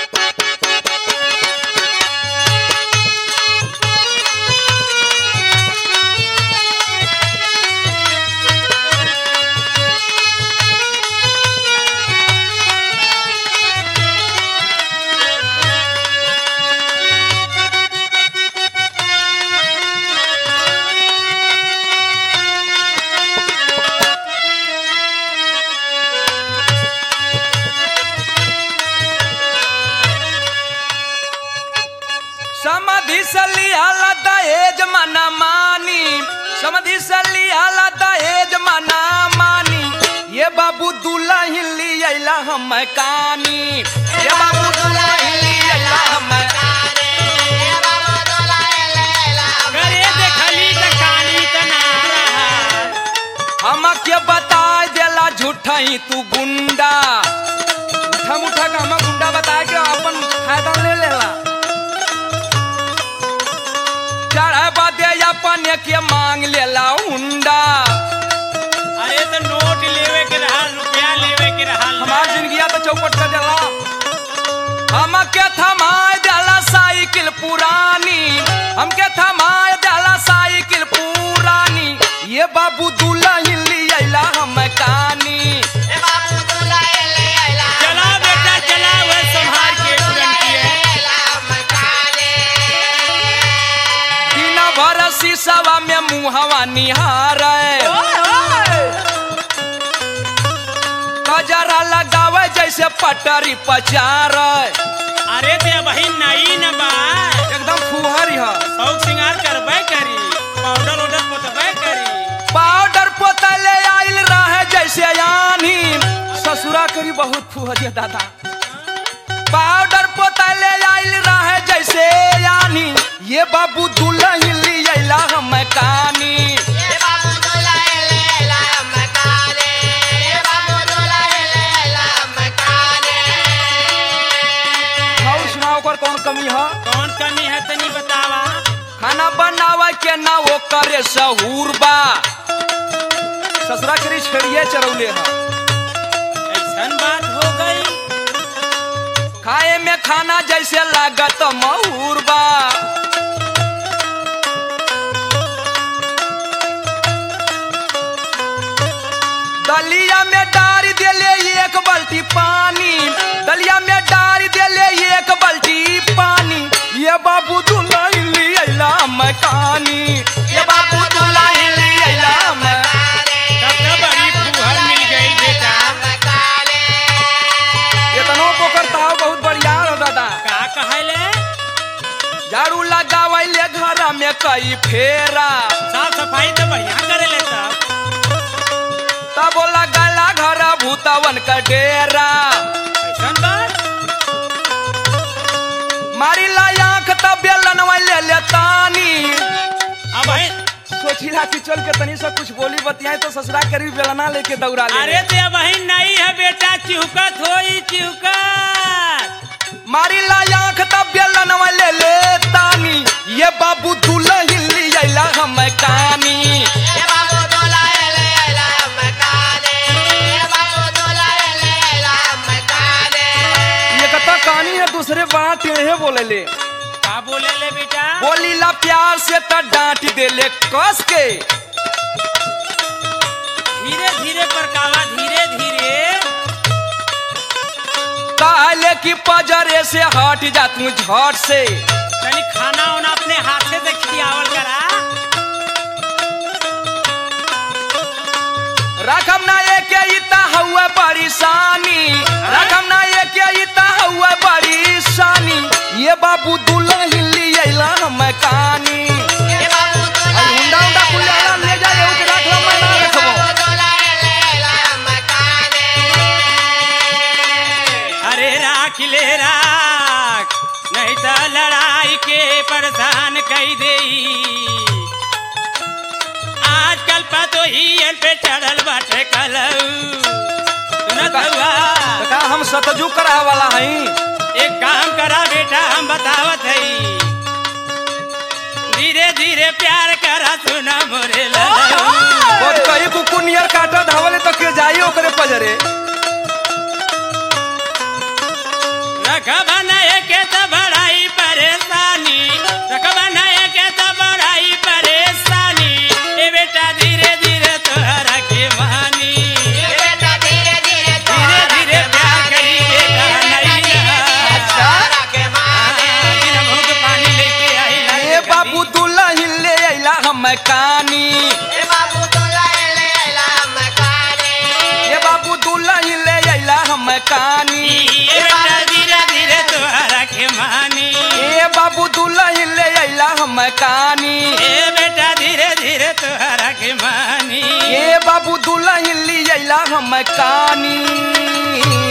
समधि से लिहाला दहेज मना मानी समधि से लिहाला दहेज मना मानी ये बाबू दुल्हन लियला हम कानी ये बाबू दुल्हन लियला हम करे देखली त कानी त ना रहा हम के बता देला झूठा ही तू गुंडा उठा मुठा का हम गुंडा बता के अपन फायदा ले लेला चढ़े बदे अपन के मांग लेला हुंडा अरे तो नोट लेवे के रहा रुपया लेवे के रहा हमार जिंदगिया तो चौपट कर देला हमके थमाए देला साइकिल पुरानी हमके थमाए देला साइकिल पुरानी ये बाबू दुल्हन लियला हम कानी चला बेटा चला वह संभाल के तुरंत दिन भर शीशवा में मुहवा निहारे कजरा लगावे जैसे पटरी पचारे अरे ते वही नई न बा एकदम फुहरी है शौक सिंगार करबे करी पाउडर उडर पोतबे करी पाउडर पोतले आइल रहे जैसे यानी ससुरा करी बहुत फुहरिया दादा पाउडर पोतले आइल रहे जैसे यानी ये बाबू दुल्हन लियला हम कानी और सुनाओ ओकर कौन कमी है कौन कमी है तनी बतावा खाना बनावे के ना वो करे सहूर बा ससुरा करी छेड़िए चरौले है ऐसन बात हो गई खाए में खाना जैसे लागत महूर बा दलिया में डारी देले एक बाल्टी पानी दलिया में डारी देले एक बाल्टी पानी ये बाबू दुल्हन लियला मकानी ये बाबू दुल्हन लियला मैं तब तो बड़ी फुहर मिल गई बेटा इतनो पोकर ताव बहुत बढ़िया हो दादा का कहले झाड़ू लगावैले घर में कई फेरा साफ सफाई तो बढ़िया करे ले सब तब लगला घर भूतवन का डेरा ऐसन बात मारी ला आंख तब बेलन ले ले तानी अब है सोचिला कि चल के तनी से कुछ बोली बतियाए तो ससुरा करी बेलना लेके दौड़ा ले अरे ते वही नहीं है बेटा चिहुकत होई चिहुकत मारी ला आंख तब बेलन ले ले तानी ये बाबू दुल्हन लियला हम कानी ये कता कहानी है दूसरे बात ये बोले ले का बोले ले बेटा बोली ला प्यार से त डांट दे ले कस के धीरे धीरे परकावा धीरे धीरे कहले कि पजरे से हट जा तू झट से तनी खाना उना अपने हाथ से खियावल करा रकम ना एक इता हुआ परेशानी रकम ना एक इता हुआ परेशानी ये बाबू दुल्हन लियला हम कानी अरे हुंडा हुंडा कुल जाला ले जा एहू के रख लो मैं ना रखबो अरे राख ले राख नहीं तो लड़ाई के परेशान कई दे आजकल पतो ही पे चढ़ल बाटे कलऊ सुनत हुआ तो का हम सतजू करा वाला हई एक काम करा बेटा हम बतावत हई धीरे धीरे प्यार करा सुना मोरे ललऊ बहुत कई कुकुर नियर काटा धावले तो के जाई ओकरे पजरे रखब नहीं कानी ए बेटा धीरे धीरे तोहरा के मानी ए बाबू दुल्हन ले अइला हम कानी ए बेटा धीरे धीरे तोहरा के मानी ए बाबू दुल्हन ले अइला हम कानी